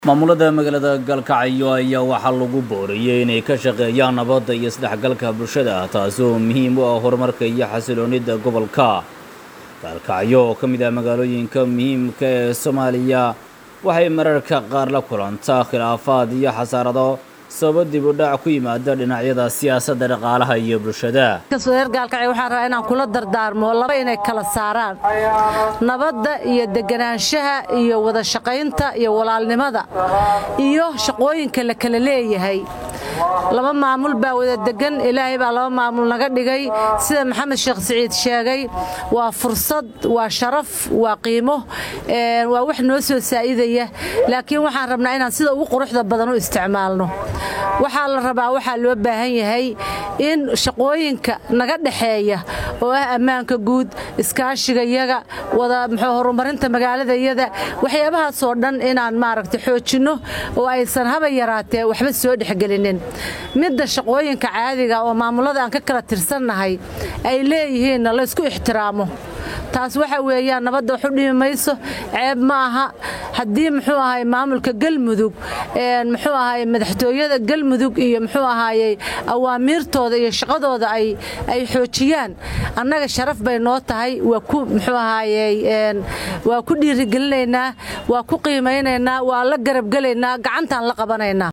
maamulada magaalada galkacyo ayaa waxaa lagu booriyey inay ka shaqeeyaan nabadda iyo isdhexgalka bulshada taasi oo muhiim u ah horumarka iyo xasiloonida gobolka gaalkacyo oo ka mid ah magaalooyinka muhiimka ee soomaaliya waxay mararka qaar la kulantaa khilaafaad iyo xasaarado sababo dib u dhac ku yimaada dhinacyada siyaasadda dhaqaalaha iyo bulshada reer gaalkacyo waxaan rabaa inaan kula dardaarmo laba inay kala saaraan nabadda iyo deganaanshaha iyo wada shaqaynta iyo walaalnimada iyo shaqooyinka la kala leeyahay laba maamul baa wada degan ilaahay baa laba maamul naga dhigay sida maxamed sheekh siciid sheegay waa fursad waa sharaf waa qiimo waa wax noo soo saa'idaya laakiin waxaan rabnaa inaan sida ugu quruxda badan u isticmaalno waxaa la rabaa waxaa loo baahan yahay in shaqooyinka naga dhexeeya oo ah ammaanka guud iskaashiga yaga wada muxuu horumarinta magaaladayada waxyaabahaasoo dhan inaan maaragta xoojinno oo aysan haba yaraatee waxba soo dhexgelinin midda shaqooyinka caadiga oo maamulada aan ka kala tirsannahay ay leeyihiinna laysku ixtiraamo taas waxa weeyaan nabadda wax u dhimi mayso ceeb ma aha haddii muxuu ahay maamulka galmudug muxuu ahay madaxtooyada galmudug iyo muxuu ahaayey awaamiirtooda iyo shaqadooda ay ay xoojiyaan annaga sharaf bay noo tahay waa ku muxuu ahaayey waa ku dhiirigelinaynaa waa ku qiimaynaynaa waa la garabgelaynaa gacantaan la qabanaynaa